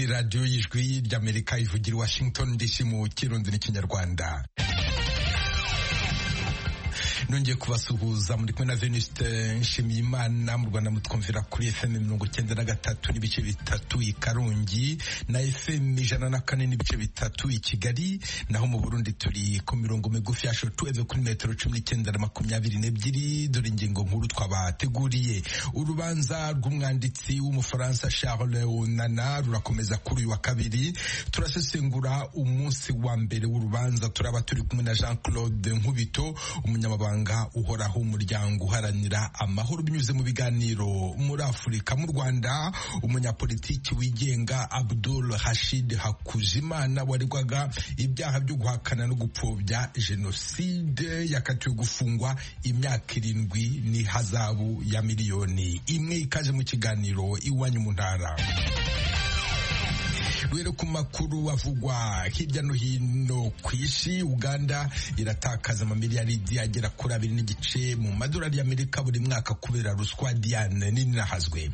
radiyo y'ijwi ry'amerika ivugira i washington dc mu kirundi n'ikinyarwanda nongeye kubasuhuza muri kumwe na veniste nshimiye imana mu rwanda mutwumvira kuri fm mirongo icyenda na gatatu n'ibice bitatu i karongi na fm ijana na kane n'ibice bitatu i kigali naho mu burundi turi ku mirongo migufi ya shotuweve kuri metero cumi n'icyenda na makumyabiri n'ebyiri dore ingingo nkuru twabateguriye urubanza rw'umwanditsi w'umufaransa charles onana rurakomeza kuri uyu wa kabiri turasesengura umunsi wa mbere w'urubanza turaba turi kumwe na jean claude nkubito umunyamabanga mabanga uhoraho umuryango uharanira amahoro binyuze mu biganiro muri afurika mu rwanda umunyapolitiki wigenga abdul hashid hakuzimana waregwaga ibyaha byo guhakana no gupfobya jenoside yakatiwe gufungwa imyaka irindwi n'ihazabu ya miliyoni imwe ikaje mu kiganiro iwanyu mu ntara rero ku makuru avugwa hirya no hino ku isi uganda iratakaza amamiliyaridi agera kuri abiri n'igice mu madolari y'amerika buri mwaka kubera ruswa diane ninahazwe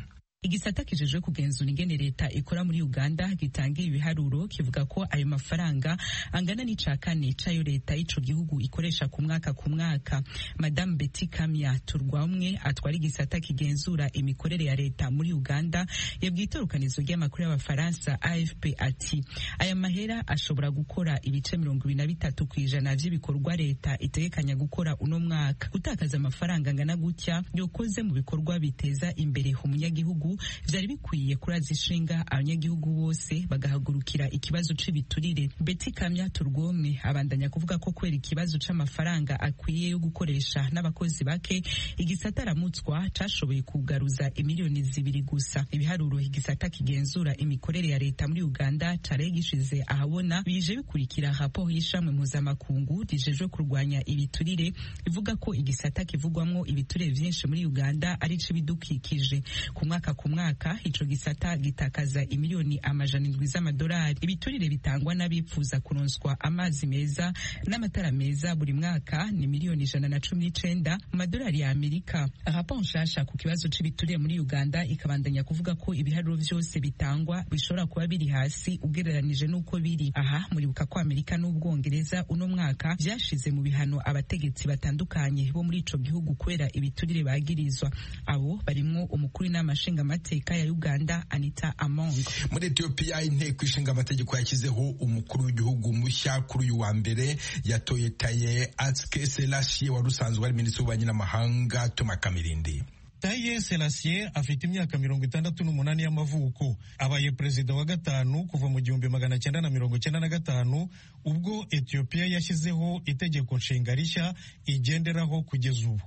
igisata kijejwe kugenzura ingene leta ikora muri uganda gitangira ibiharuro kivuga ko ayo mafaranga angana n'ica kane c'ayo leta y'ico gihugu ikoresha ku mwaka ku mwaka madamu beti kamya turwamwe atwara igisata kigenzura imikorere ya leta muri uganda yabwiye itorukanizo ry'amakuru y'abafaransa afp ati aya mahera ashobora gukora ibice mirongo ibiri na bitatu kw'ijana vy'ibikorwa leta itegekanya gukora uno mwaka gutakaza amafaranga angana gutya yokoze mu bikorwa biteza imbere umunyagihugu vyari bikwiye kuraza ishinga abanyagihugu bose bagahagurukira ikibazo c'ibiturire beti kamya turwomwe abandanya kuvuga ko kubera ikibazo c'amafaranga akwiye yo gukoresha n'abakozi bake igisata aramutswa cashoboye kugaruza imiliyoni zibiri gusa ibiharuro igisata kigenzura imikorere ya leta muri uganda cari gishize ahabona bije bikurikira raporo y'ishamwe mpuzamakungu rijejwe kurwanya ibiturire ivuga ko igisata kivugwamwo ibiturire vyinshi muri uganda ari c'ibidukikije ku mwaka ku mwaka ico gisata gitakaza imiliyoni amajana indwi z'amadolari ibiturire bitangwa n'abifuza kuronswa amazi meza n'amatara meza buri mwaka ni miliyoni ijana na cumi n'icenda mu madolari ya amerika raporo nshasha ku kibazo c'ibiturire muri uganda ikabandanya kuvuga ko ibiharuro vyose bitangwa bishobora kuba biri hasi ugereranije n'uko biri aha muribuka ko amerika n'ubwongereza uno mwaka vyashize mu bihano abategetsi batandukanye bo muri ico gihugu kubera ibiturire bagirizwa abo barimwo umukuru n'amashinga nshingamateka ya Uganda Anita Among. Muri Ethiopia inteko ishinga amategeko yashyizeho umukuru w'igihugu mushya kuri uyu wa mbere yatoye Taye Atske Selassie wari usanzwe ari minisitiri w'ububanyi n'amahanga Thomas Kamirindi. Taye Selassie afite imyaka mirongo itandatu n'umunani y'amavuko abaye perezida wa gatanu kuva mu gihumbi magana cyenda na mirongo cyenda na gatanu ubwo Ethiopia yashyizeho itegeko nshinga rishya igenderaho kugeza ubu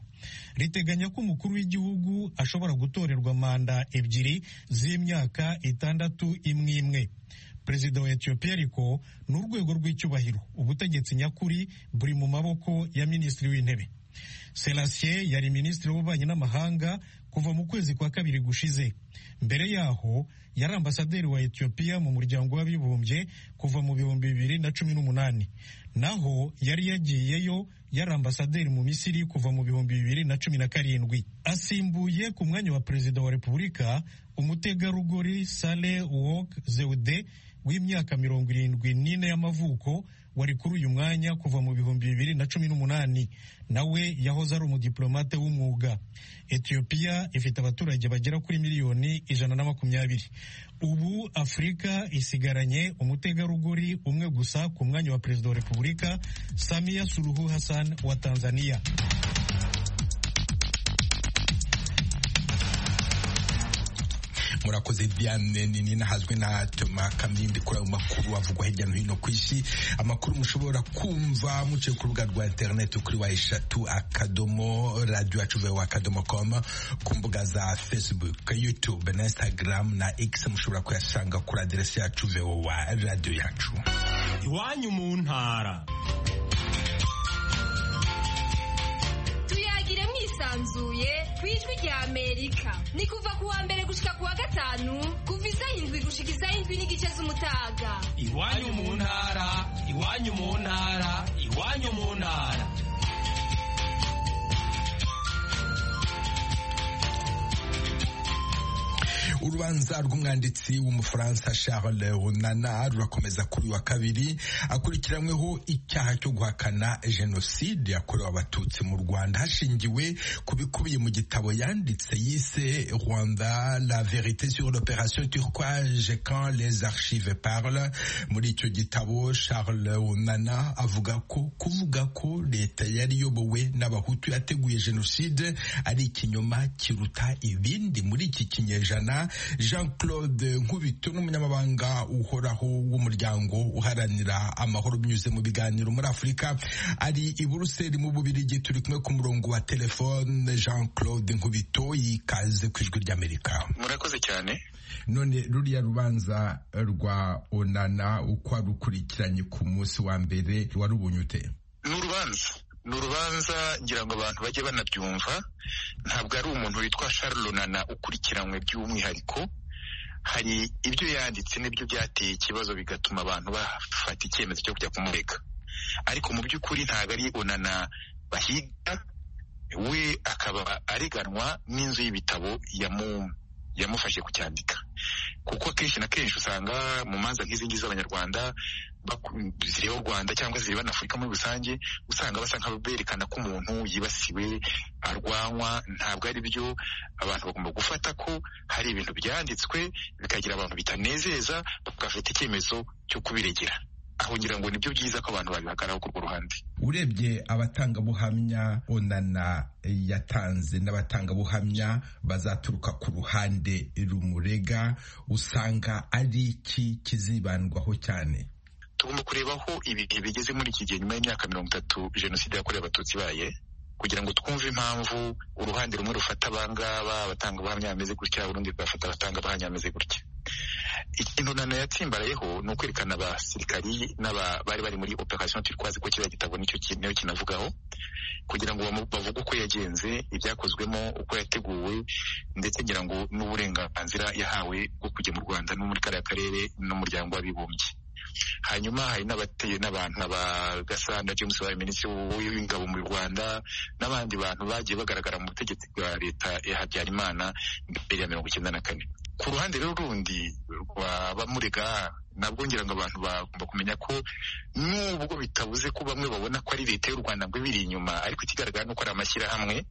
riteganya ko umukuru w'igihugu ashobora gutorerwa manda ebyiri z'imyaka itandatu imwe imwe perezida wa etiyopiya ariko ni urwego rw'icyubahiro ubutegetsi nyakuri buri mu maboko ya minisitiri w'intebe selasiye yari minisitiri w'ububanyi n'amahanga kuva mu kwezi kwa kabiri gushize mbere yaho yari ambasaderi wa etiyopiya mu muryango w'abibumbye kuva mu bihumbi bibiri na cumi n'umunani naho yari yagiyeyo yari ambasaderi mu misiri kuva mu bihumbi bibiri na cumi na karindwi asimbuye ku mwanya wa perezida wa repubulika umutegarugori sale wok zeude w'imyaka mirongo irindwi n'ine y'amavuko wari kuri uyu mwanya kuva mu bihumbi bibiri na cumi n'umunani nawe yahoze ari umudiplomate w'umwuga etiyopiya ifite abaturage bagera kuri miliyoni ijana na makumyabiri ubu afurika isigaranye umutegarugori umwe gusa ku mwanya wa perezida wa repubulika samiya suruhu hassan wa tanzania murakoze diane nini nahazwe na toma kamyindi kuri ayo makuru avugwa hirya no hino ku isi amakuru mushobora kumva muciye ku rubuga rwa interineti kuri wa eshatu akadomo radiyo acuve wa akadomo komu ku mbuga za facebook youtube na instagram na x mushobora kuyasanga kuri aderesi yacu vewo wa radiyo yacu iwanyu mu ntara tuyagire mwisanzuye ku ijwi rya amerika ni kuva ku wa mbere gushika ku wa gatanu kuva isaha indwi gushikiza indwi n'igice z'umutaga iwanyu mu ntara iwanyu mu ntara iwanyu mu ntara urubanza rw'umwanditsi w'umufaransa Charles Runana rurakomeza kuri wa kabiri akurikiranyweho icyaha cyo guhakana jenoside yakorewe abatutsi mu Rwanda hashingiwe ku bikubiye mu gitabo yanditse yise Rwanda la vérité sur l'opération turquoise quand les archives parlent muri icyo gitabo Charles Runana avuga ko kuvuga ko leta yari iyobowe n'abahutu yateguye jenoside ari ikinyoma kiruta ibindi muri iki kinyejana jean claude nkubito n'umunyamabanga uhoraho w'umuryango uharanira amahoro binyuze mu biganiro muri afurika ari i buruseli mu bubirigi turi kumwe ku murongo wa telefone jean claude nkubito yikaze ku ijwi ry'amerika murakoze cyane none ruriya rubanza rwa onana uko warukurikiranye ku munsi wa mbere warubonye ute ni urubanza ni urubanza ngira ngo abantu bajye banabyumva ntabwo ari umuntu witwa Runana ukurikiranywe by'umwihariko hari ibyo yanditse n'ibyo byateye ikibazo bigatuma abantu bafata icyemezo cyo kujya kumureka ariko mu by'ukuri ntabwo ari onana bahiga we akaba areganwa n'inzu y'ibitabo yamufashe kucyandika kuko akenshi na kenshi usanga mu manza nk'izi ngizi z'abanyarwanda zireba u rwanda cyangwa zireba na afurika muri rusange usanga basa nk'aberekana ko umuntu yibasiwe arwanywa ntabwo ari byo abantu bagomba gufata ko hari ibintu byanditswe bikagira abantu bitanezeza bagafata icyemezo cyo kubiregera aho ngira ngo nibyo byiza ko abantu babihagararaho kurwo ruhande urebye abatangabuhamya onana yatanze n'abatangabuhamya bazaturuka ku ruhande rumurega usanga ari iki kizibandwaho cyane tugomba kureba aho ibihe bigeze muri iki gihe nyuma y'imyaka mirongo itatu jenoside yakorewe abatutsi ibaye kugira ngo twumve impamvu uruhande rumwe rufata abangaba abatangabuhamya bameze gutya urundi rugafata abatangabuhamya bameze gutya ikintu nana yatsimbarayeho ni ukwerekana abasirikari n'aba bari bari muri operation turquoise ko kiriya gitabo nicyo niyo kinavugaho kugira ngo bavuge uko yagenze ibyakozwemo uko yateguwe ndetse ngira ngo n'uburenganzira yahawe bwo kujya mu rwanda no muri kariya karere n'umuryango w'abibumbye hanyuma hari n'abateye n'abantu nka gasana james wabaye minisitiri w'ingabo mu rwanda n'abandi bantu bagiye bagaragara mu butegetsi bwa leta ya habyarimana mbere ya mirongo icyenda na kane ku ruhande rero rundi rwa bamurega nabwo ngira ngo abantu bagomba kumenya ko nubwo bitabuze ko bamwe babona ko ari leta y'u rwanda ngo ibiri inyuma ariko ikigaragara ni uko ari amashyirahamwe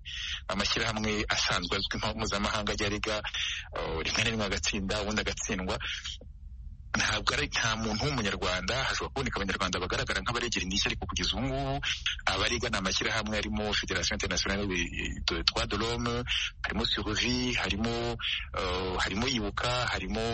amashyirahamwe asanzwe azwi nka mpuzamahanga ajya arega rimwe na rimwe agatsinda ubundi agatsindwa ntabwo ari nta muntu w'umunyarwanda hashobora kuboneka abanyarwanda bagaragara nk'abaregera indishyi ariko kugeza ubu ngubu abarega ni amashyirahamwe harimo federasiyo interinasiyonali twa dorome harimo suruvi harimo harimo ibuka harimo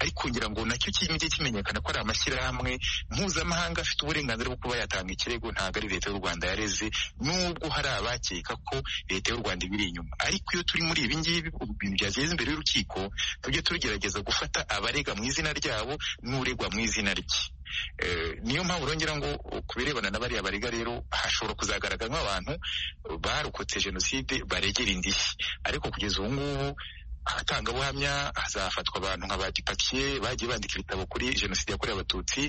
ariko ngira ngo nacyo kijye kimenyekana ko ari amashyirahamwe mpuzamahanga afite uburenganzira bwo kuba yatanga ikirego ntabwo ari leta y'u rwanda yareze nubwo hari abakeka ko leta y'u rwanda ibiri inyuma ariko iyo turi muri ibi ngibi ibintu byageze imbere y'urukiko tujye tugerageza gufata abarega mu izina ryabo n'uregwa mu izina rye niyo mpamvu urongera ngo ku birebana na bariya barega rero hashobora kuzagaragara nk'abantu barokotse jenoside baregera indishyi ariko kugeza ubu ngubu abatangabuhamya hazafatwa abantu nka ba dipakiye bagiye bandika ibitabo kuri jenoside yakorewe abatutsi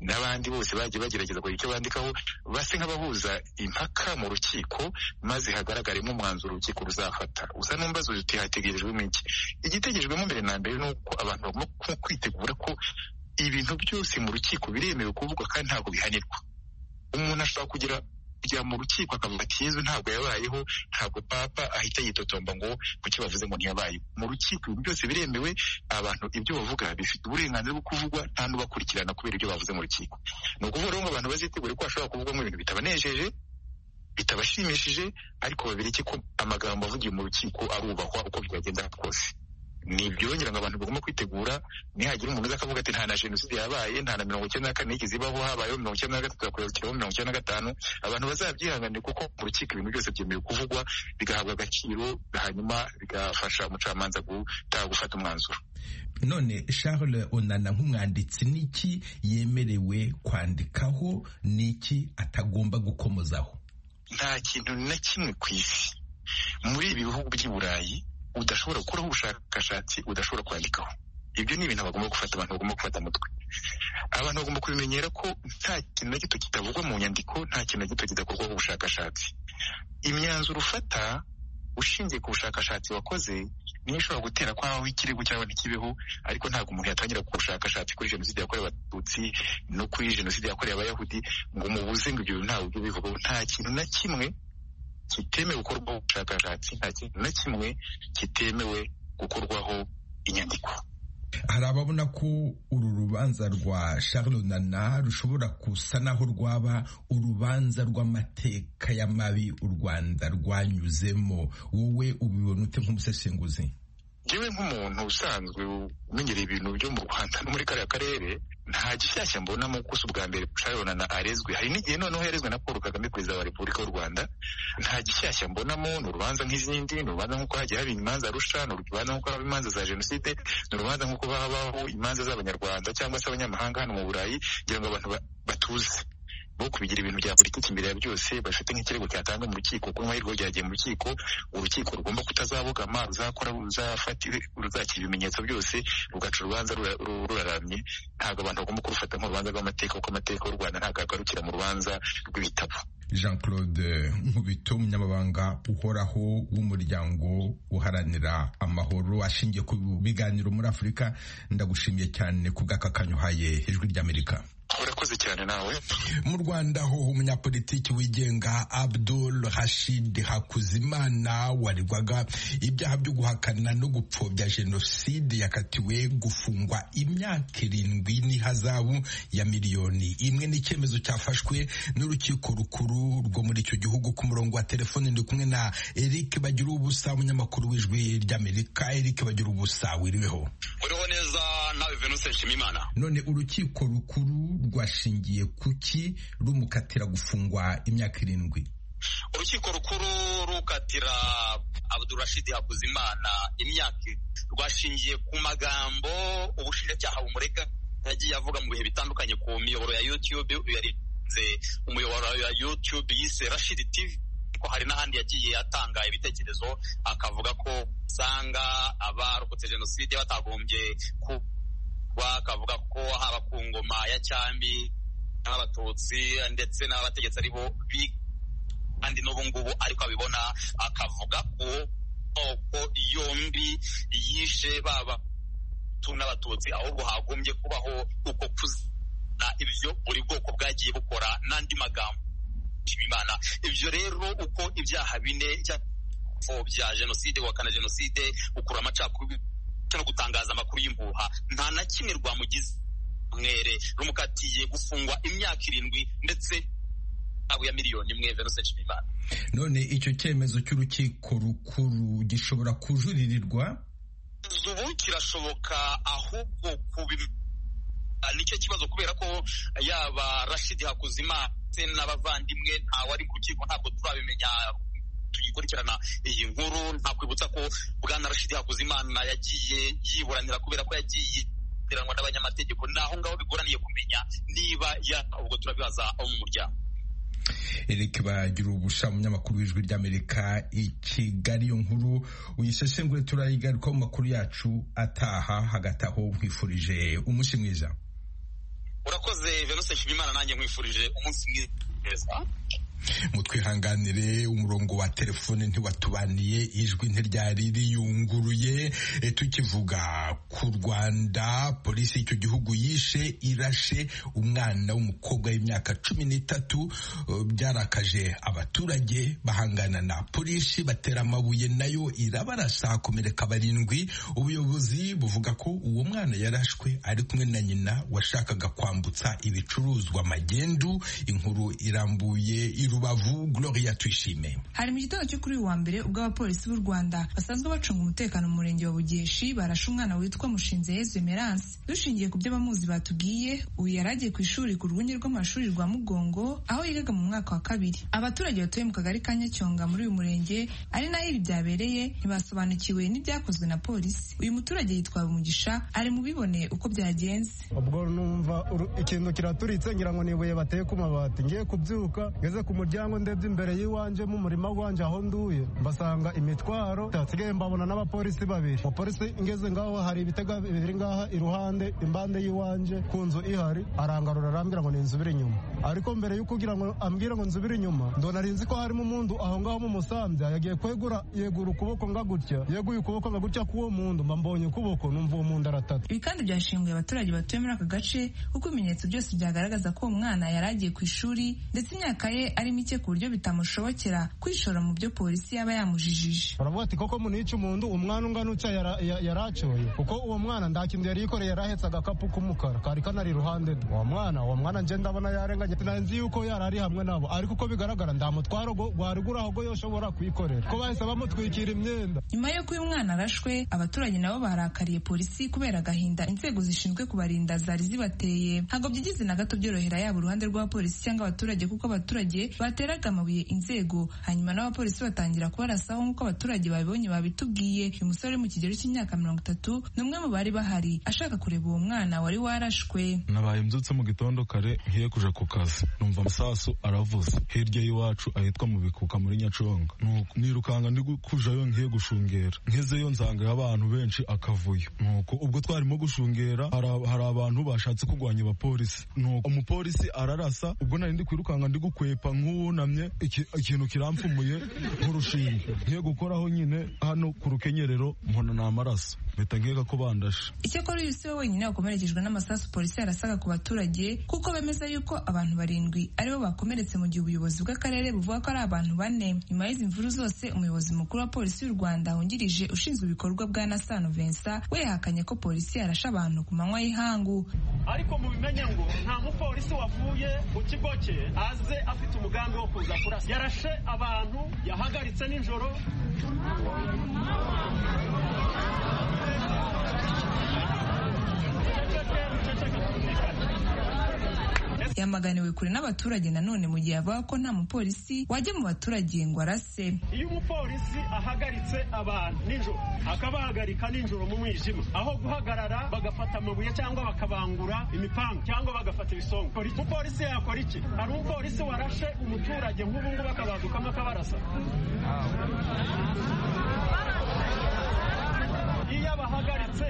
n'abandi bose bagiye bagerageza kugira icyo bandikaho base nk'abahuza impaka mu rukiko maze hagaragaremo umwanzuro urukiko ruzafata gusa n'umbazo uti hategerejwemo iki igitegerejwemo mbere na mbere ni uko abantu bagomba kwitegura ko ibintu byose mu rukiko biremewe kuvugwa kandi ntabwo bihanirwa umuntu ashobora kugira kujya mu rukiko akavuga ati yezu ntabwo yabayeho ntabwo papa ahita yitotomba ngo kuki bavuze ngo ntiyabaye mu rukiko ibintu byose biremewe abantu ibyo bavuga bifite uburenganzira bwo kuvugwa nta n'ubakurikirana kubera ibyo bavuze mu rukiko ni ukuvuga rero ngo abantu bazitegure ko bashobora kuvugwamo ibintu bitabanejeje bitabashimishije ariko babireke ko amagambo avugiye mu rukiko arubahwa uko byagenda kose ni ibyongera ngo abantu bagomba kwitegura nihagira umuntu uza akavuga ati nta na jenoside yabaye nta na mirongo icyenda na kane yigeze ibaho habayeho mirongo icyenda na gatatu hakurikiraho mirongo icyenda na gatanu abantu bazabyihanganira kuko mu rukiko ibintu byose byemewe kuvugwa bigahabwa agaciro hanyuma bigafasha umucamanza gutanga gufata umwanzuro none charles onana nk'umwanditsi n'iki yemerewe kwandikaho n'iki atagomba gukomozaho nta kintu na kimwe ku isi muri ibi bihugu by'i burayi udashobora gukoraho ubushakashatsi udashobora kwandikaho ibyo ni ibintu bagomba gufata abantu bagomba gufata umutwe abantu bagomba kubimenyera ko nta kintu na gito kitavugwa mu nyandiko nta kintu na gito kidakorwaho ubushakashatsi imyanzuro ufata ushingiye ku bushakashatsi wakoze niyo ishobora gutera ko habaho ikirego cyangwa ntikibeho ariko ntabwo umuntu yatangira kubushakashatsi kuri jenoside yakorewe abatutsi no kuri jenoside yakorewe abayahudi ngo umubuze ngo ibyo ntabwo ibyo bivugaho nta kintu na kimwe kitemewe gukorwaho ubushakashatsi nta kintu na kimwe kitemewe gukorwaho inyandiko hari ababona ko uru rubanza rwa Charles Nana rushobora gusa naho rwaba urubanza rw'amateka y'amabi u Rwanda rwanyuzemo wowe ubibona ute nk'umusesenguzi ngewe nk'umuntu usanzwe umenyereye ibintu byo mu rwanda no muri kariya karere nta gishyashya mbonamo ko si ubwa mbere Charles Nana arezwe hari n'igihe noneho yarezwe na paul kagame perezida wa repubulika y'u rwanda nta gishyashya mbonamo ni urubanza nk'izindi ni urubanza nk'uko hagiye haba imanza rusha ni urubanza nk'uko haba imanza za jenoside ni urubanza nk'uko habaho imanza z'abanyarwanda cyangwa se abanyamahanga hano mu burayi kugira ngo abantu batuze bo kubigira ibintu bya politiki imbere ya byose bafite nk'ikirego cyatanga mu rukiko ku mahirwe ryagiye mu rukiko urukiko rugomba kutazabogama ruzakora ruzakira ibimenyetso byose rugaca urubanza ruraramye ntabwo abantu bagomba kurufata nk'urubanza rw'amateka kuko amateka y'u rwanda ntabwo agarukira mu rubanza rw'ibitabo jean claude nkubito umunyamabanga uhoraho w'umuryango uharanira amahoro ashingiye ku biganiro muri afurika ndagushimiye cyane ku bw'aka uhaye ijwi ry'amerika urakoze cyane nawe mu rwanda ho umunyapolitiki wigenga abdul rashid hakuzimana waregwaga ibyaha byo guhakana no gupfobya jenoside yakatiwe gufungwa imyaka irindwi n'ihazabu ya miliyoni imwe n'icyemezo cyafashwe n'urukiko rukuru rwo muri icyo gihugu ku murongo wa telefoni ndi kumwe na eric bagira ubusa umunyamakuru w'ijwi ry'amerika eric bagira ubusa wiriweho uriho neza nawe venuse nshimimana none urukiko rukuru rwashingiye kuki rumukatira gufungwa imyaka irindwi urukiko rukuru rukatira abdurashidi hakuzimana imyaka rwashingiye ku magambo ubushinjacyaha bumurega yagiye avuga mu bihe bitandukanye ku miyoboro ya yutube yarinze umuyoboro ya yutube yise rashidi tivi ko hari n'ahandi yagiye atanga ibitekerezo akavuga ko usanga abarokotse jenoside batagombye ku bakavuga ko haba ku ngoma ya cyami n'abatutsi ndetse n'abategetsi ari bo kandi n'ubu ngubu ariko abibona akavuga ko ko yombi yishe baba n'abatutsi ahubwo hagombye kubaho uko kuzana ibyo buri bwoko bwagiye bukora n'andi magambo imana ibyo rero uko ibyaha bine bya jenoside guhakana jenoside gukura amacakubiri no gutangaza amakuru y'imbuha nta na kimwe rwamugize mwere rumukatiye gufungwa imyaka irindwi ndetse abo ya miliyoni imwe venuse nshimimana none icyo cyemezo cy'urukiko rukuru gishobora kujuririrwa ubu kirashoboka ahubwo kubi nicyo kibazo kubera ko yaba rashidi hakuzimana ndetse n'abavandimwe ntawari mu rukiko ntabwo turabimenya tuyikurikirana iyi nkuru ntakwibutsa ko bwana rashidi hakuzimana yagiye yiburanira kubera ko yagiye yiburanwa n'abanyamategeko naho ngaho bigoraniye kumenya niba ya ubwo turabibaza abo mu muryango Eric bagira ubusha umunyamakuru w'ijwi ry'amerika i kigali iyo nkuru uyisesengure turayigarukaho mu makuru yacu ataha hagati aho nkwifurije umunsi mwiza urakoze venuse nshimimana nanjye nkwifurije umunsi mwiza mutwihanganire umurongo wa telefone ntiwatubaniye ijwi ntiryari riyunguruye tukivuga ku rwanda polisi y'icyo gihugu yishe irashe umwana w'umukobwa w'imyaka cumi n'itatu byarakaje abaturage bahangana na polisi batera amabuye nayo irabarasa hakomereka barindwi ubuyobozi buvuga ko uwo mwana yarashwe ari kumwe na nyina washakaga kwambutsa ibicuruzwa magendu inkuru irambuye Rubavu Gloria Tuyishime hari mu gitondo cyo kuri uyu wa mbere ubwo abapolisi b'u Rwanda basanzwe bacunga umutekano mu murenge wa Bugeshi barashe umwana witwa Mushinzeyezu Emerance dushingiye ku byo abamuzi batubwiye uyu yari agiye ku ishuri ku rwunge rw'amashuri rwa Mugongo aho yigaga mu mwaka wa kabiri abaturage batuye mu kagari ka Nyacyonga muri uyu murenge ari naho ibi byabereye ntibasobanukiwe n'ibyakozwe na polisi uyu muturage yitwa Umugisha ari mu bibone uko byagenze ubwo numva ikintu kiraturitse ngira ngo ni ibuye bateye ku mabati ngiye kubyuka ngeze ku muryango ndebye imbere y'iwanjye mu murima wanjye aho nduye mbasanga imitwaro nsigaye mbabona n'abapolisi babiri umupolisi ngeze ngaho hari ibitega biri ngaha iruhande impande y'iwanjye ku nzu ihari arangarura arambwira ngo ni inzubire inyuma ariko mbere yo kugira ngo ambwire ngo nzubire inyuma ndona nzi ko harimo umundu aho ngaho mu musambya yagiye kwegura yegura ukuboko nga gutya yeguye ukuboko nga gutya k'uwo mundu mba mbonye ukuboko numva uwo mundu aratata ibi kandi byashinguye abaturage batuye muri aka gace kuko ibimenyetso byose byagaragaza ko uwo mwana yari agiye ku ishuri ndetse imyaka ye ari mike ku buryo bitamushobokera kwishora mu byo polisi yaba yamujijije baravuga ati koko munica umundu umwana ungana utya yara- ya- yaracoye kuko uwo mwana nta kintu yari yikoreye yari ahetse agakapu k'umukara kari kanari iruhande rwe uwo mwana uwo mwana nje ndabona yarenganye nari nzi yuko yari ari hamwe nabo ariko uko bigaragara nta mutwaro gwo- gwari guri aho go yoshobora kwikorera ko bahise bamutwikira imyenda nyuma y'uko uyu mwana arashwe abaturage nabo barakariye polisi kubera agahinda inzego zishinzwe kubarinda zari zibateye ntabwo byigize na gato byorohera yaba uruhande rw'abapolisi cyangwa abaturage kuko abaturage bateraga amabuye inzego hanyuma n'abapolisi batangira kubarasaho nk'uko abaturage babibonye babitubwiye uyu musore uri mu kigero cy'imyaka mirongo itatu ni umwe mu bari bahari ashaka kureba uwo mwana wari warashwe nabaye mbyutse mu gitondo kare ngiye kuja ku kazi numva amasasu aravuze hirya y'iwacu ahitwa mu bikuka muri nyaconga Nuko nirukanga ndi gu- kujayo ngiye gushungera ngezeyo nsangayo abantu benshi akavuyo nuko ubwo twarimo gushungera hari ab- hari abantu bashatse kurwanya abapolisi nuko umupolisi ararasa ubwo nari ndi kwirukanka ndi gukwepa nk'uwunamye iki- ikintu kiramfumuye nk'urushinge ngiye gukoraho nyine hano ku rukenyerero mbona ni amaraso mpita nkeka ko bandashe icyakora uyu si we wenyine wakomerekejwe n'amasasu polisi yarasaga ku baturage kuko bemeza yuko abantu barindwi aribo bakomeretse mu gihe ubuyobozi bw'akarere buvuga ko ari abantu bane nyuma y'izi mvuru zose umuyobozi mukuru wa polisi y'u rwanda wungirije ushinzwe ibikorwa bwa nasano vincent we yahakanye ko polisi yarashe abantu ku manywa y'ihangu ariko mubimenye ngo nta mupolisi wavuye mu kigo cye aze afite umugambi wo kuza kurasa yarashe abantu yahagaritse nijoro yamaganiwe kure n'abaturage nanone mu gihe avuga ko nta mupolisi wajya mu baturage ngo arase iyo umupolisi ahagaritse abantu nijoro akabahagarika nijoro mu mwijima aho guhagarara bagafata amabuye cyangwa bakabangura imipanga cyangwa bagafata ibisongo Kora iki? umupolisi yakora iki hari umupolisi warashe umuturage nk'ubu ngubu akabadukamo akabarasa iyo abahagaritse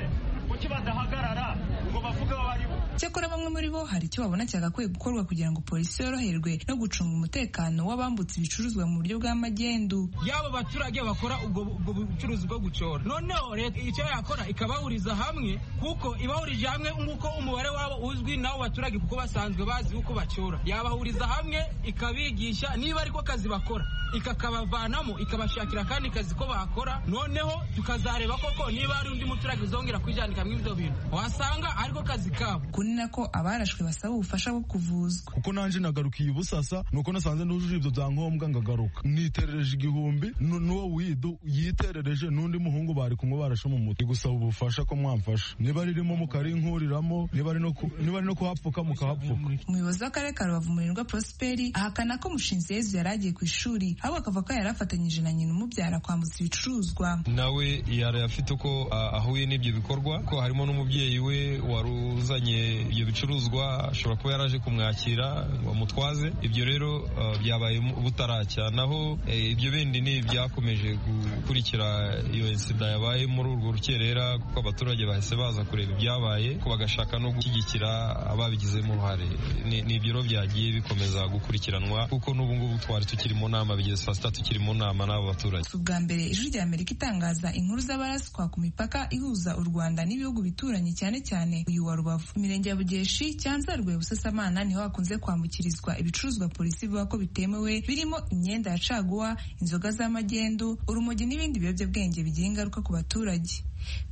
kuki badahagarara ngo bavuge aho bari cyakora bamwe muri bo hari icyo babona cyagakwiye gukorwa kugira ngo polisi yoroherwe no gucunga umutekano w'abambutse ibicuruzwa mu buryo bw'amagendu yaba baturage bakora ubwo ubwo bucuruzi bwo gucora noneho leta icyo yakora ikabahuriza hamwe kuko ibahurije hamwe nguko umubare wabo uzwi n'abo baturage kuko basanzwe bazi uko bacora yabahuriza hamwe ikabigisha niba ariko akazi bakora ikakabavanamo ikabashakira akandi kazi ko bakora noneho tukazareba koko niba hari undi muturage uzongera kwijandika muri ibyo bintu wasanga ariko kazi kabo kuri nako abarashwe basaba ubufasha bwo kuvuzwa kuko nanjye nagarukiye ubusasa nuko nasanze nujuje ibyo byangombwa ngagaruka niterereje igihumbi nu- n'uwo widu yiterereje n'undi muhungu bari kumwe barashe mu mutwe gusaba ubufasha ko mwamfasha niba ririmo mukarinkuriramo niba ari no ku- niba ari no kuhapfuka mukahapfuka umuyobozi w'akarere ka rubavu murirwa prosperi ahakana ko mushinzi yezu yari agiye ku ishuri ahubwo akavuga ko yari afatanyije na nyina umubyara kwambutsa ibicuruzwa nawe yari afite uko a- ahuye n'ibyo bikorwa ko harimo n'umubyeyi we wari uzanye ibyo bicuruzwa ashobora kuba yaraje kumwakira ngo amutwaze ibyo rero uh, byabaye mu- butaracya naho eh, ibyo bindi ni ibyakomeje gukurikira iyo sida yabaye muri urwo rukerera kuko abaturage bahise baza kureba ibyabaye ko bagashaka no gushyigikira ababigizemo uruhare ni ni ibyo rero byagiye bikomeza gukurikiranwa kuko n'ubu ngubu twari tukiri mu nama bigeze saa sita tukiri mu nama n'abo baturage si ubwa mbere ijwi rya amerika itangaza inkuru z'abaraswa ku mipaka ihuza u rwanda n'ibihugu bituranye cyane cyane uyu wa rubavu imirenge ya bugeshi cyanzarwe busasamana niho hakunze kwambukirizwa ibicuruzwa polisi ivuga ko bitemewe birimo imyenda ya caguwa inzoga z'amagendu urumogi n'ibindi biyobyabwenge bigira ingaruka ku baturage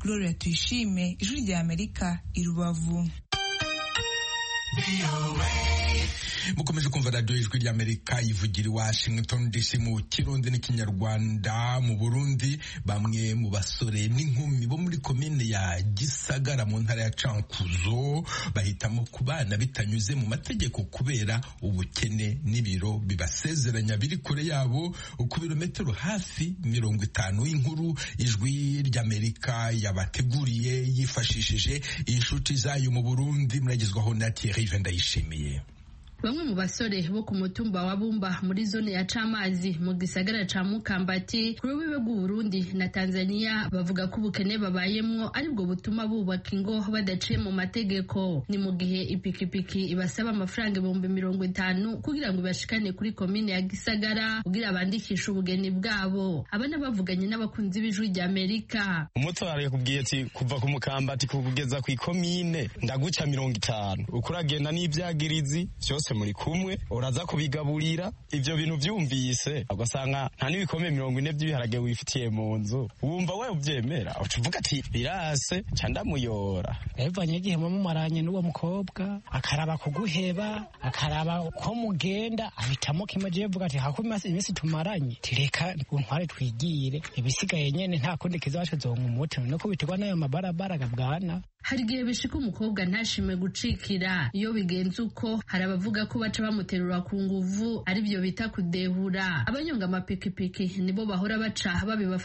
gloria tuyishime ijwi rya amerika i rubavu mukomeje kumva radiyo ijwi ry'amerika ivugira i washington dc mu kirundi n'ikinyarwanda mu burundi bamwe mu basore n'inkumi bo muri komine ya gisagara mu ntara ya cankuzo bahitamo kubana bitanyuze mu mategeko kubera ubukene n'ibiro bibasezeranya biri kure yabo ku birometero hafi mirongo itanu y'inkuru ijwi ry'amerika yabateguriye yifashishije inshuti zayo mu burundi muragezwaho na thierry vendayishimiye bamwe mu basore bo ku mutumba wa Bumba muri zone ya Camazi mu gisagara ca Mukambati ku rubibe rw'u Burundi na Tanzania bavuga ko ubukene babayemwo aribwo butuma bubaka ingo badaciye mu mategeko ni mu gihe ipikipiki ibasaba amafaranga ibihumbi mirongo itanu kugira ngo ibashikane kuri komine ya Gisagara kugira bandikishe ubugeni bwabo abana bavuganye n'abakunzi b'ijwi rya Amerika umutwara yakubwiye ati kuva ku mukambati kugeza ku ikomine ndaguca mirongo itanu ukuragenda n'ibyagirizi byose muri kumwe uraza kubigaburira ibyo bintu byumvise ugasanga nta n'ibikomeye mirongo ine by'ibiharage wifitiye mu nzu wumva we ubyemera uca uvuga ati birase nca ndamuyora yavanye igihe mumumuranye n'uwo mukobwa akaraba kuguheba akaraba ko mugenda ahitamo kimwe agiye avuga ati hako iminsi tumaranye tireka untware twigire ibisigaye nyene nta kundi kizaba kizonka umuti no kubiterwa n'ayo mabarabara gabwana hari igihe bishika umukobwa ntashime gucikira iyo bigenze uko hari abavuga ko baca bamuterura ku nguvu aribyo bita kudehura abanyonga amapikipiki nibo bahora baca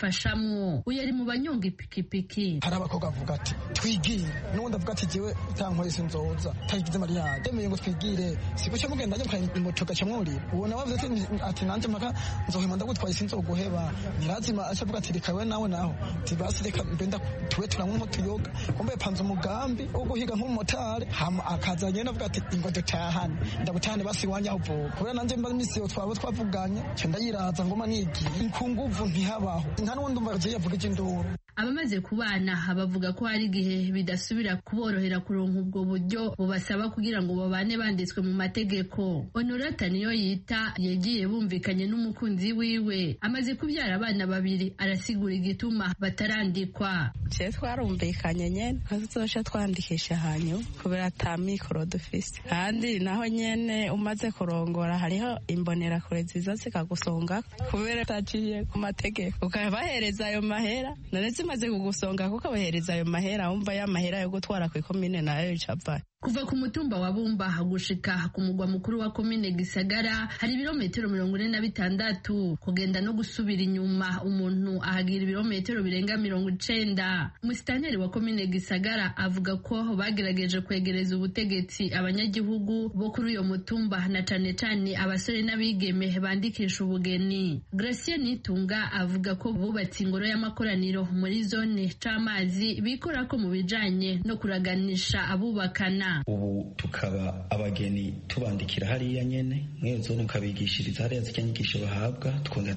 babibafashamwo uyu ari mu banyonga ipikipiki hari abakobwa bavuga ati twigire n'ubundi avuga ati jyewe utankorese inzoza utayigize mari yanjye ndemeye ngo twigire siko cyo mugenda njye mukanya moto gaca mwurira uwo nawe avuze ati nanjye mpaka nzohema ndagutwaye sinzoguheba nyirazima aca avuga ati reka we nawe naho tibasi reka mbenda tube turanywa umutuyoga kumbe panze umugambi wo guhiga nk'umumotari hama akaza nyene avuga ati ingo dutahane ndagutahane basi iwanje aho uvuka kubera nanje mba imisi yo twaba twavuganye nca ndayiraza ngoma nigiye inkunguvu ntihabaho nta n'uwundi umva agiye avuga iby'induru abamaze kubana bavuga ko hari igihe bidasubira kuborohera kuronka ubwo buryo bubasaba kugira ngo babane banditswe mu mategeko honorata niyo yita yagiye bumvikanye n'umukunzi wiwe amaze kubyara abana babiri arasigura igituma batarandikwa je twarumvikanye nyene nkazoca twandikisha hanyu kubera ata mikoro dufise kandi naho nyene umaze kurongora hariho imbonerakure ziza zikagusonga kubera utaciye ku mategeko ukabahereza ayo mahera naretse zimaze kugusonga kuko abahereza ayo mahera wumva ya mahera yo gutwara ku ikomine nayo icapfa kuva ku mutumba wa bumba gushika ku mugwa mukuru wa komine gisagara hari ibirometero mirongo ine na bitandatu kugenda no gusubira inyuma umuntu ahagira ibirometero birenga mirongo icenda umusitanteri wa komine gisagara avuga ko bagerageje kwegereza ubutegetsi abanyagihugu bo kuri uyo mutumba na cane cane abasore n'abigeme bandikisha ubugeni gracie nitunga avuga ko bubatse ingoro y'amakoraniro muri zone c'amazi bikora ko mu bijanye no kuraganisha abubakana ubu tukaba abageni tubandikira hariya nyene mweyo zone ukabigishiriza hariya zijya nyigisho bahabwa tukongera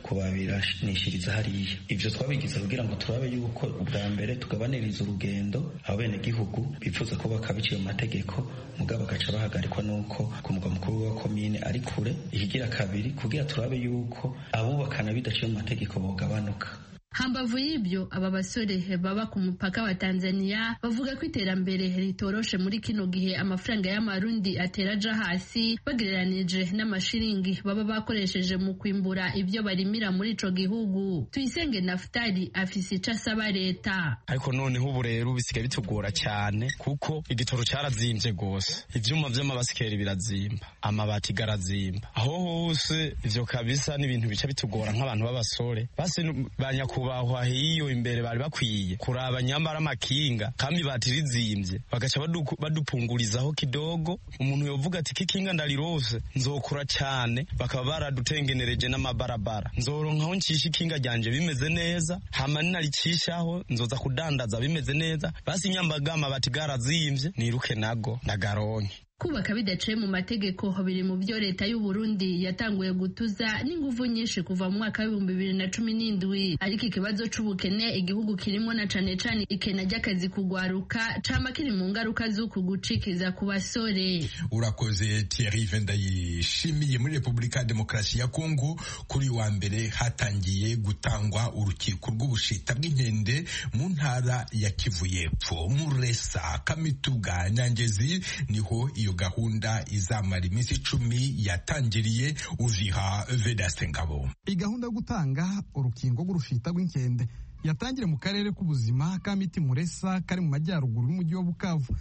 kubabiranishiriza hariya ivyo twabigize kugira ngo turabe yuko ubwa mbere tugabaniriza urugendo abenegihugu bifuza ko bakabiciye mu mategeko mugabo bagaca bahagarikwa n'uko ku mugwa mukuru wa komine ari kure ikigira kabiri kugira turabe yuko abubakana bidaciye mu mategeko bogabanuka hambavu y'ibyo aba basore baba ku mupaka wa tanzania bavuga ko iterambere ritoroshe muri kino gihe amafaranga y'amarundi atera aja hasi bagereranije n'amashiringi baba bakoresheje mu kwimbura ibyo barimira muri ico gihugu tuyisenge nafutari afise ico asaba leta ariko noneho ubu rero bisigaye bitugora cyane kuko igitoro cyarazimvye rwose ivyuma vy'amabasikeri birazimba amabati garazimba aho hose ivyo kabisa n'ibintu bica bitugora nk'abantu b'abasore basi banyaku kubahwa hiyo imbere bari bakwiye kuraba nyambara amakinga kandi batirizimbye bagaca badupungurizaho kidogo umuntu yovuga ati kikinga ndarirose nzokura cyane bakaba baradutengenereje n'amabarabara nzoronkaho ncisha ikinga ryanje bimeze neza hama ninaricishaho nzoza kudandaza bimeze neza basi nyambaga amabati garazimvye niruke nago ndagaronke kubaka bidaciye mu mategeko biri mu byo leta y'u Burundi yatanguye gutuza n'inguvu nyinshi kuva mu mwaka w'ibihumbi bibiri na cumi n'indwi ariko ikibazo c'ubukene igihugu kirimo na cane cane ikena ry'akazi kugwaruka cama kiri mu ngaruka z'uku gucikiza ku basore urakoze Thierry Vendayishimiye muri Republika Demokarasi ya Kongo kuri wa mbere hatangiye gutangwa urukiko rw'ubushita bw'inkende mu ntara ya Kivu y'Epfo Muresa Kamituga Nyangezi niho iyo gahunda izamara iminsi icumi yatangiriye uziha vedaste ngabo iyi gahunda yo gutanga urukingo rw'urushita rw'inkende yatangire mu karere k'ubuzima ka miti muresa kari mu majyaruguru y'umujyi wa bukavu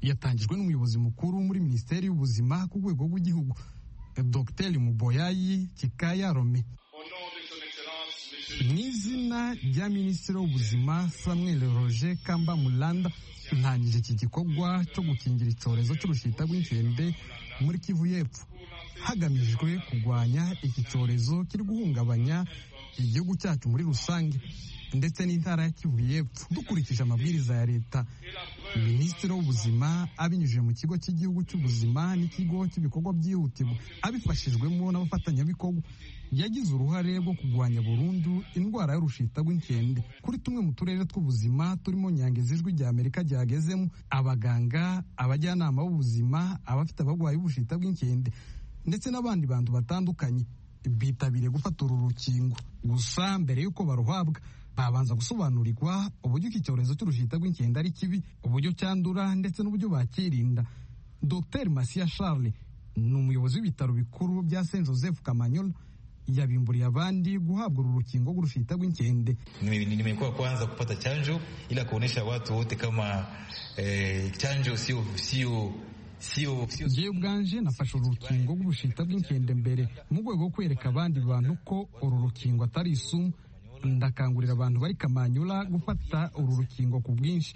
yatangijwe n'umuyobozi mukuru muri minisiteri y'ubuzima ku rwego rw'igihugu dr muboyayi kikaya rome mu izina rya minisitiri w'ubuzima samuel roger kamba mulanda intangije iki gikorwa cyo gukingira icyorezo cy'urushita rw'inkende muri kivu y'epfo hagamijwe kurwanya iki cyorezo kiri guhungabanya igihugu cyacu muri rusange ndetse n'intara ya kivu y'epfo dukurikije amabwiriza ya leta minisitiri w'ubuzima abinyujije mu kigo cy'igihugu cy'ubuzima n'ikigo cy'ibikorwa byihutirwa abifashijwemo n'abafatanyabikorwa yagize uruhare rwo kurwanya burundu indwara y'urushita rw'inkende kuri tumwe mu turere tw'ubuzima turimo nyangezi ijwi rya amerika ryagezemo abaganga abajyanama b'ubuzima abafite abarwayi b'ubushita bw'inkende ndetse n'abandi bantu batandukanye bitabiriye gufata uru rukingo gusa mbere y'uko baruhabwa babanza gusobanurirwa uburyo iki cyorezo cy'urushita rw'inkende ari kibi uburyo cyandura ndetse n'uburyo bakirinda dr masiya charles ni umuyobozi w'ibitaro bikuru bya saint joseph kamanyola yabimburiye abandi guhabwa uru rukingo rw'urushita rw'inkende. Nimekuwa kwanza kupata chanjo ila kuonesha watu wote kama eh, chanjo sio sio Jewe ubwanje nafashe uru rukingo rw'ubushita bw'inkende mbere mu rwego rwo kwereka abandi bantu ko uru rukingo atari isumu ndakangurira abantu bari kamanyura gufata uru rukingo ku bwinshi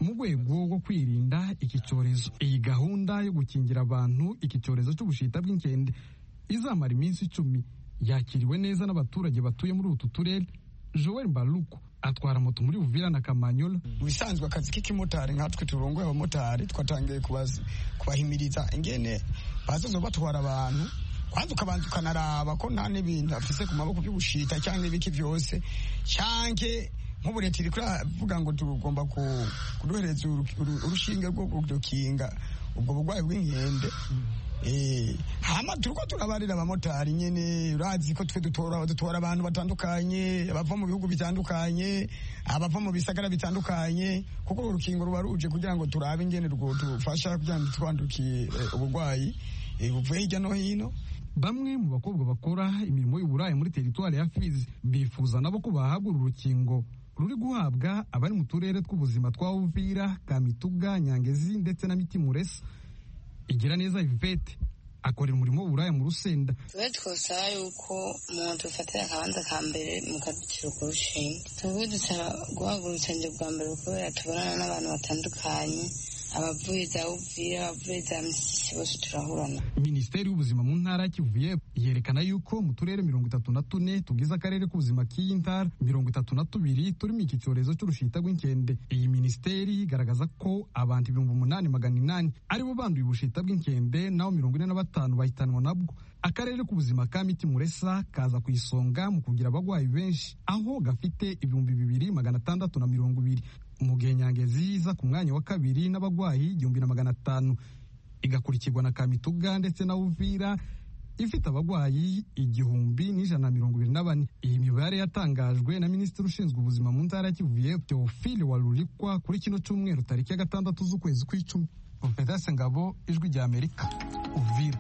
mu rwego rwo kwirinda iki cyorezo iyi gahunda yo gukingira abantu iki cyorezo cy'ubushita bw'inkende izamara iminsi icumi yakiriwe neza n'abaturage batuye muri utu turere joel mbaruko atwara moto muri Uvira na Kamanyola bisanzwe akazi k'ikimotari nkatwe turongoye abamotari twatangiye kubaza kubahimiriza ingene bazazo batwara abantu kwanza ukabanza ukanaraba ko nta n'ibintu afise ku maboko by'ubushita cyangwa ibiki byose cyanke nk'ubu leta iri kuravuga ngo tugomba kuduhereza urushinge rwo kudukinga ubwo burwayi bw'inkende hama turiko turabarira abamotari nyene urazi ko twe dutora dutora abantu batandukanye abava mu bihugu bitandukanye abava mu bisagara bitandukanye kuko urukingo ruba ruje kugira ngo turabe ingene rwo tufasha kugira ngo twandukiye uburwayi buvuye hirya no hino bamwe mu bakobwa bakora imirimo y'uburaya muri teritwari ya fizi bifuza nabo ko bahabwa uru rukingo ruri guhabwa abari mu turere tw'ubuzima twa uvira kamituga nyangezi ndetse na mitimuresa igira neza ivete akorera umurimo w'uburaya mu rusenda tube twasaba yuko umuntu dufatira akabanza ka mbere mu kaduciro ku rushinge tuvuge dusaba guhabwa urusengero bwa mbere kubera tubonana n'abantu batandukanye abavuye za uvira abavuye za misisi bose turahurana minisiteri y'ubuzima mu ntara ya kivu yerekana yuko mu turere mirongo itatu na tune tugize akarere k'ubuzima k'iyi ntara mirongo itatu na tubiri turimo iki cyorezo cy'urushita rw'inkende iyi minisiteri igaragaza ko abantu ibihumbi umunani magana inani aribo banduye ubushita bw'inkende naho mirongo ine na batanu bahitanwa nabwo akarere k'ubuzima ka mitimuresa kaza ku isonga mu kugira abarwayi benshi aho gafite ibihumbi bibiri magana atandatu na mirongo ibiri mugenyangezi iza ku mwanya wa kabiri n'abarwayi igihumbi na magana atanu igakurikirwa na kamituga ndetse na uvira ifite abarwayi igihumbi n'ijana na mirongo ibiri na bane iyi mibare yatangajwe na minisitiri ushinzwe ubuzima mu ntara ya kivu teofile warurikwa kuri kino cyumweru tariki ya gatandatu z'ukwezi kw'icumi Mupedase Ngabo ijwi rya Amerika Uvira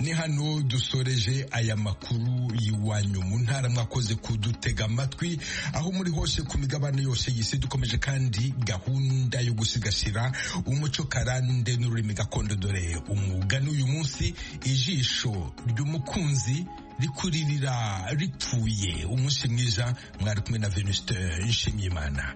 ni hano dusoreje aya makuru y'iwanyu mu ntara mwakoze kudutega amatwi aho muri hose ku migabane yose y'isi dukomeje kandi gahunda yo gusigasira umuco karande n'ururimi gakondo dore umugani uyu munsi ijisho ry'umukunzi rikuririra ripfuye umunsi mwiza mwari kumwe na Venuste Nshimiyimana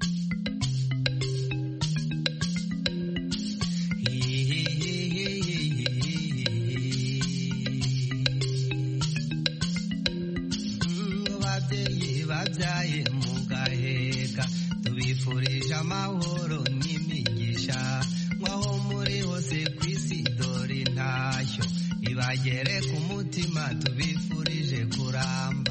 babyaye mugaheka tubifurije amahoro n'imigisha mwaho muri hose ku isi dore intashyo ibagere ku mutima tubifurije kuramba